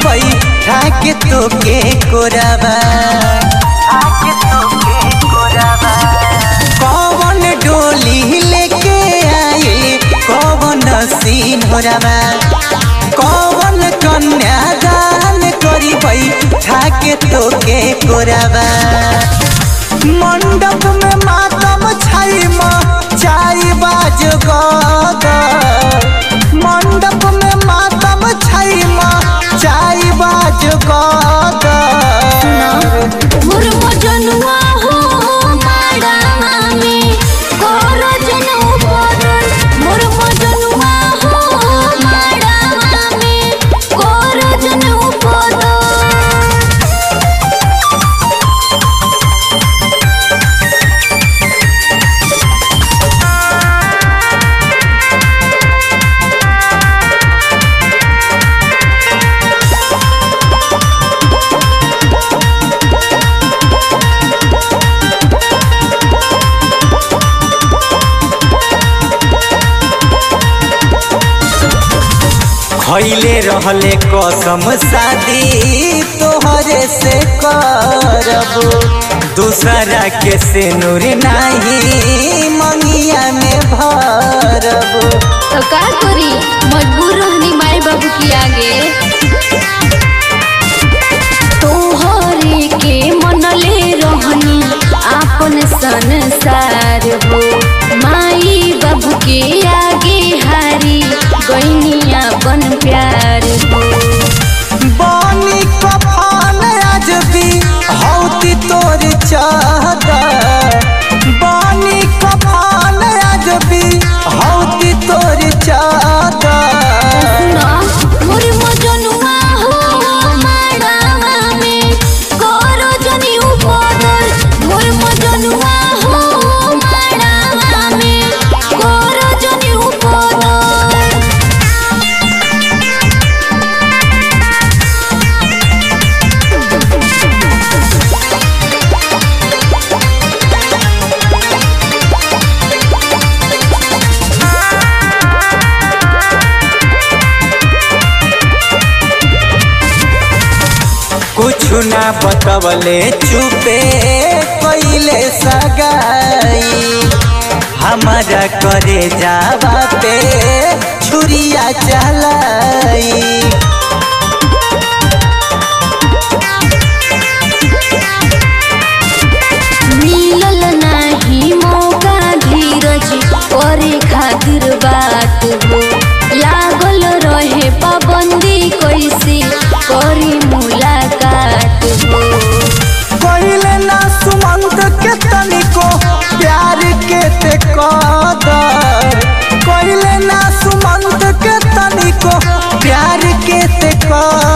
बई ठाके तोके कोराबा कौन डोली लेके आई कौन सीन होराबा कौन कन्यादान करी बई ठाके तोके कोराबा मंडप में मातम छाई चाई बाज गदर मंडप में मातम छाई चाई बाज गदर मोर मजनुआ हो माड़ावा में कर जनौ बदल मोर मजनुआ हो माड़ावा में कर जनौ बदल खैले रहले कसम शादी तोहरे से करब दूसरा के से नूर नहीं मंगिया में भरब तो का करी मजबूर रहनी माई बाबू की आगे तोहरे के मनले रहनी आपन संसार हो माई बाबू के आगे हारी गईनी अपन प्यार हो बानी कफान आज भी हौती तोर चादर बानी कफान आज भी हौती तोर चादर सुना मोर मजनुआ हो माड़ावा में करो जनी उपदर मोर मजनुआ हो माड़ावा में करो जनी उपदर कुछ ना बतवले चुपे कैले सगाई हमारा करे जावा पे छुरिया चलाई मिलल नाही मौका धीरज करे खातिर बात हो लागल रहे पाबंदी कैसे करी मुलाकात हो कैले ना सुमंत के तनिको प्यार के ते कदर कैले ना सुमंत के तनिको प्यार के ते कदर